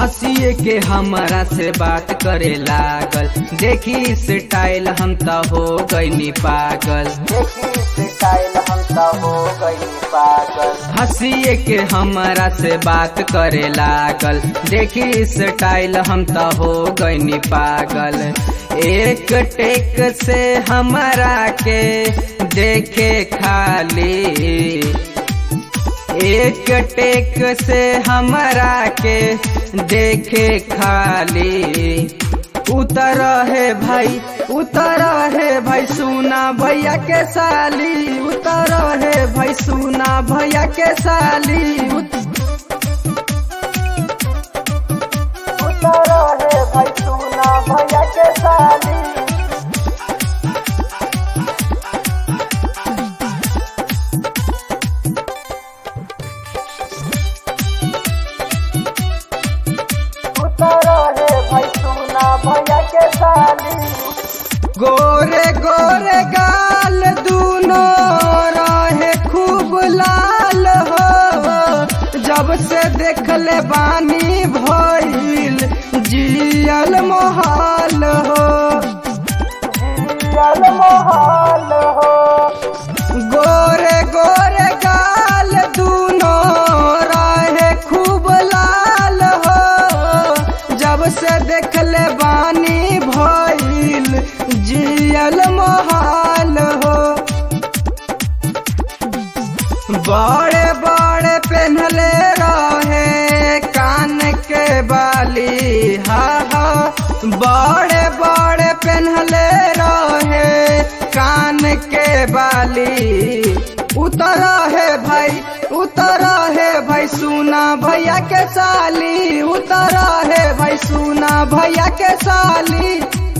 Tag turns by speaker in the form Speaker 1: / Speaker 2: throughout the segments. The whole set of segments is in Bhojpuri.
Speaker 1: हंसिए के हमारा से बात करे लागल देखी स्टाइल हम तो हो गईनी पागल
Speaker 2: देखी स्टाइल हम तो हो गई पागल
Speaker 1: हंसिए के हमारा से बात करे लागल देखी स्टाइल हम तो हो गईनी पागल एक टेक से हमारा के देखे खाली एक टेक से हमारा के देखे खाली उतर है भाई उतर है भाई सुना भैया के साली उतर है भाई सुना भैया के साली उत-
Speaker 2: उतारा है भाई सुना भैया के साली उतारा है भाई सुना भैया के साली
Speaker 1: गोरे गोरे गाल दूनो रहे खूब लाल हो जब से देखले बानी भइल जियल मोहाल हो
Speaker 2: जियल मोहाल हो
Speaker 1: गोरे गोरे गाल दूनो रहे खूब लाल हो जब से देखले बानी भइल जियल मोहाल हो बड़े बड़े पहनले रहे कान के बाली हा हा बड़े बड़े पहनले रहे कान के बाली उतर है भाई उतर है भाई सुना भैया के साली उतर है भाई सुना भैया के साली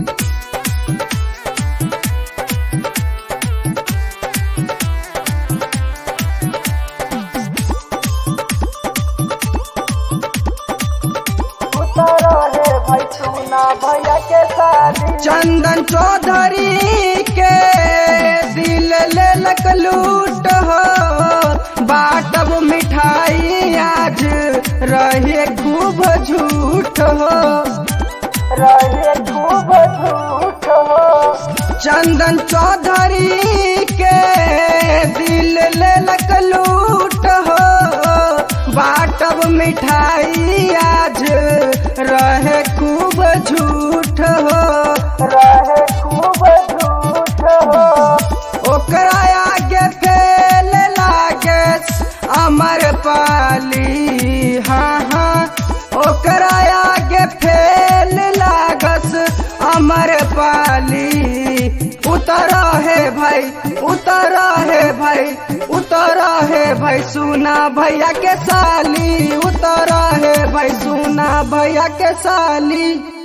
Speaker 2: उतारा है भाई सुना भैया के साली
Speaker 1: चंदन चौधरी के दिल लेलक लूट हो बाटब मिठाई आज रहे खूब झूठ हो
Speaker 2: रहे खूब झूठ हो
Speaker 1: चंदन चौधरी के दिल लेलक लूट हो बाटब मिठाई आज रहे खूब झूठ हो
Speaker 2: रहे खूब झूठ हो
Speaker 1: ओकरा आगे फेल लागे अमर पाली हाँ हाँ ओकरा आगे फेल लागस अमर पाली उतर है भाई उतर है भाई उतर है भाई सुना भैया के साली उतर है भाई सुना भैया के साली